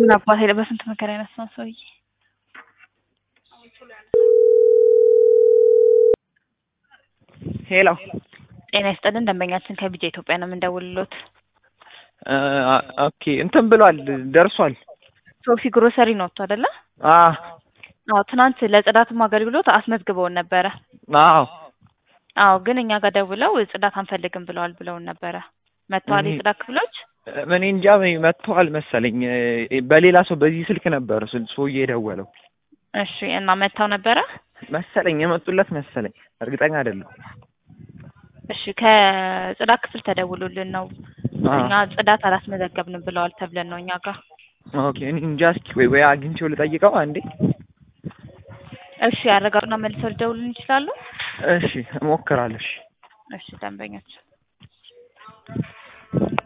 ምን አባት ሄደ በስንት መከራ ያነሳው ሰውዬ ሄሎ ጤና ይስጥልን ደንበኛችን ከቢጃ ኢትዮጵያ ነው የምንደውልሎት ኦኬ እንትን ብሏል ደርሷል ሶፊ ግሮሰሪ ነው ወጥቶ አይደለ አዎ አዎ ትናንት ለጽዳትም አገልግሎት አስመዝግበውን ነበረ አዎ አዎ ግን እኛ ጋር ደውለው ጽዳት አንፈልግም ብለዋል ብለውን ነበረ መጥተዋል እኔ- የጽዳት ክፍሎች እኔ እንጃ መጥተዋል መሰለኝ በሌላ ሰው በዚህ ስልክ ነበር ስል- ሰውዬ የደወለው እሺ እና መጥተው ነበረ መሰለኝ የመጡለት መሰለኝ እርግጠኛ አይደለሁ እሺ ከጽዳት ክፍል ተደውሎልን ነው አዎ። እኛ ጽዳት አላስመዘገብንም ብለዋል ተብለን ነው እኛ ጋር ኦኬ እኔ እንጃ እስኪ ወይ ወይ አግኝቼው ልጠይቀው አንዴ እሺ ያረጋግጡና መልሰው ሊደውሉን ይችላሉ እሺ እሞክራለሁ እሺ እሺ ደንበኞች